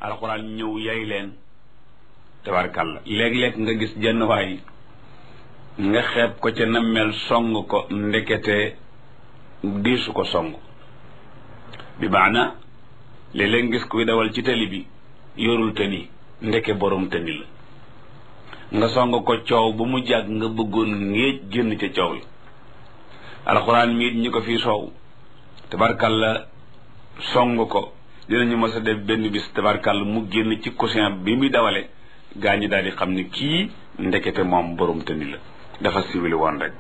alxuraan ñëw yay leen tabarkàlla léeg-léeg nga gis jenn waay nga xeeb ko ca nammel song ko ndekete diisu ko song bi maana léeg-léeg ngis kuy dawal ci tali bi yorul tëni ndeke borom tëni la nga song ko coow ba mu jàgg nga bëggoon ngéej génn ca coow yi alxuraan miit ñi ko fii soow tabarkàlla song ko dinañu mës a def benn bis tabarkàlla mu génn ci coussin bi muy dawale gaa ñi daal di xam ne kii ndekete moom borom tëni la dafa siwili woon rek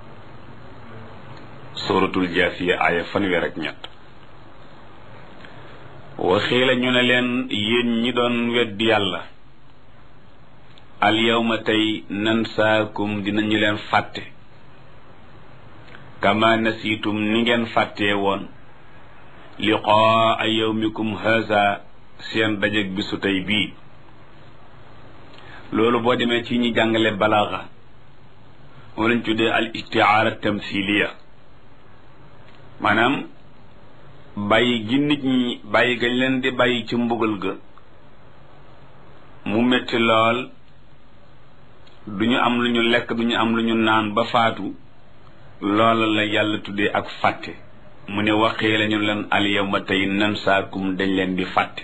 suratul jaasiya aaya fanweer ak ñett waxii la ñu ne leen yéen ñi doon weddi yàlla al yawma tey nansaakum dinañu leen fàtte kama nasiitum ni ngeen fàttee woon liqaa yawmikum haza seen dajeg bisu tey bii loolu boo demee ci ñi jàngale balaaxa moom lañ tuddee al istiaara tamthiliya maanaam bàyyi gi nit ñi bàyyi gañ leen di bàyyi ci mbugal ga mu metti lool du ñu am lu ñu lekk du ñu am lu ñu naan ba faatu loola la yàlla tuddee ak fàtte mu ne waxee lañu leen al yawma tey nansaakum dañ leen di fàtte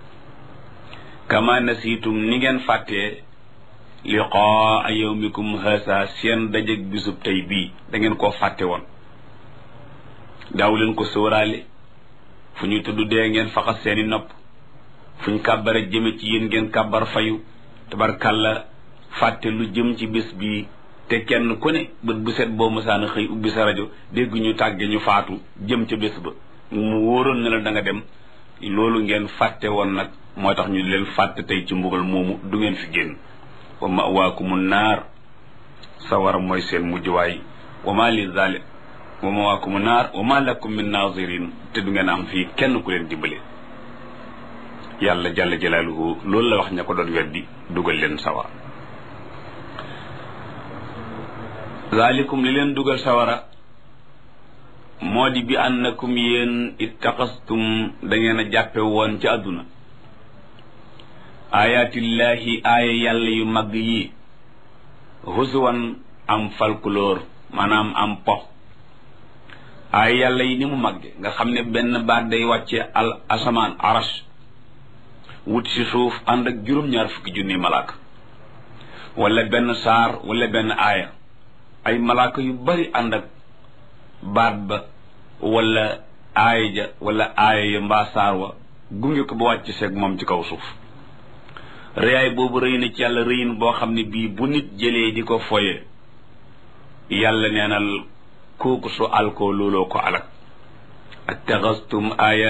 kama nasiitum ni ngeen fàttee liqaa yawmikum haasa seen dajeg bisub tey bii da ngeen koo fàtte woon daaw leen ko sóoraale fu ñu tudd dee ngeen faxas seeni nopp fu ñu kàbbare jëme ci yéen ngeen kàbbar fayu tabarkàlla fàtte lu jëm ci bis bii te kenn ku ne bët bu set boo mësaana xëy ubbi sa rajo dégg ñu tàgge ñu faatu jëm ca bés ba mu wóoroon ne la da nga dem loolu ngeen fàtte woon nag moo tax ñu leen fàtte tey ci mbugal moomu du ngeen fi génn wa mawaakumu naar sawara mooy seen mujjuwaay wa ma li zalim wa mawaakumu naar wa ma lakum min nazirin te du ngeen am fii kenn ku leen dimbale yàlla jalla jalaaluhu loolu la wax ña ko doon weddi dugal leen sawara zalikum li leen dugal sawara moo di bi annakum yéen ittaqastum da ngeen a jàppe woon ci àdduna ayaatillahi aaya yàlla yu mag yi husuwan am falkuloor maanaam am po aaya yàlla yi ni mu magge nga xam ne benn baat day wàcce al asamaan arash wut si suuf ànd ak juróom-ñaar fukki junni malaaka wala benn saar wala benn aaya ay malaaka yu bari ànd ak baat ba wala aaya ja wala aaya ya mbaa saar wa gunge ko ba wàcc seeg moom ci kaw suuf rëyaay boobu rëy na ci yàlla rëyin boo xam ne bii bu nit jëlee di ko foye yàlla neenal kooku su alkoo looloo ko alak attaxastum aaya